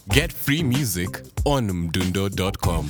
Get free music on mdundo.com.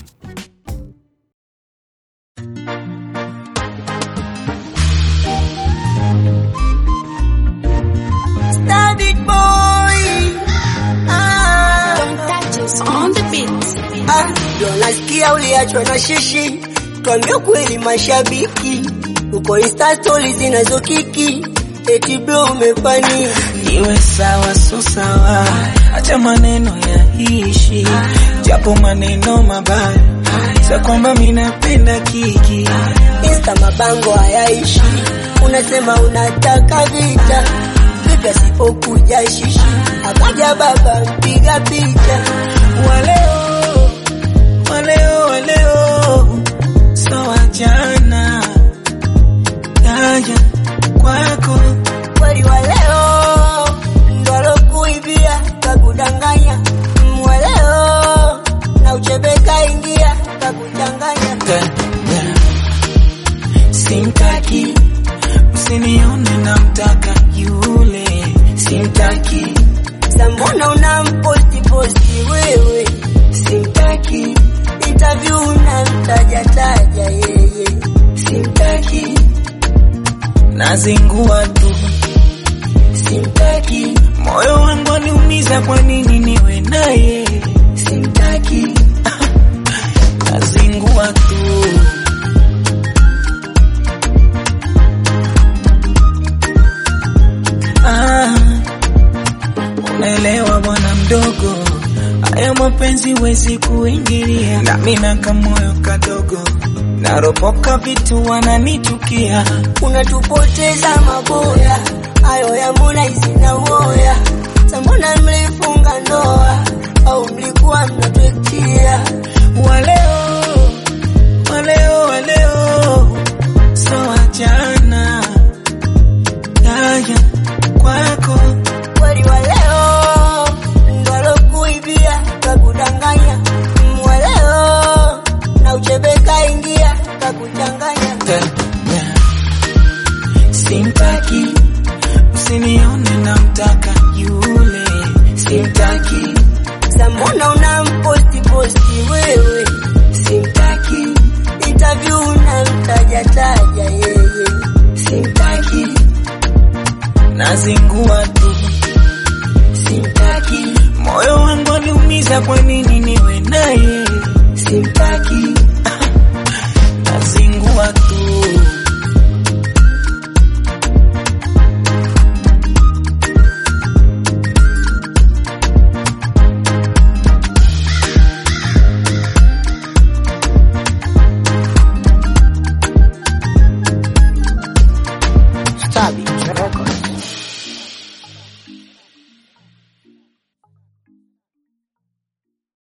Static boy. Ah, on the beat. ah, ndio nasikia uliachwa na shishi, tuambie kweli mashabiki, uko insta stories zinazokiki, eti bro umefani iwe sawa so sawa, acha maneno ya hishi, japo maneno mabaya, sa kwamba mi napenda kiki insta mabango hayaishi, unasema unataka vita vipi asipokuja shishi, akaja baba mpiga picha waleo waleo waleo, so wajana yaja kwako kweli wa leo ndo alokuibia kakudanganya mweleo na uchebeka ingia kakuchanganya Tena. simtaki usinione namtaka yule simtaki sambona unamposti posti wewe simtaki interview unamtajataja yeye simtaki nazingua tu simtaki moyo wangu aliumiza kwa nini niwe naye simtaki nazingua tu ah, unaelewa bwana mdogo haya mapenzi wezi kuingilia nami na kamoyo kadogo naropoka vitu wananichukia unatupoteza maboya ayo ya Harmonize na uoya sambona mlifunga ndoa au mlikuwa mnatwekia waleo waleo waleo so wajana yaya kwako kweli wa leo ndo alokuibia kakudanganya mweleo na uchebeka ingia kakuchanganya tena simtaki usinione namtaka yule simtaki sambona unamposti posti wewe simtaki interview unamtajataja yeye simtaki nazingua tu simtaki moyo wangu aliumiza kwa nini niwe naye simtaki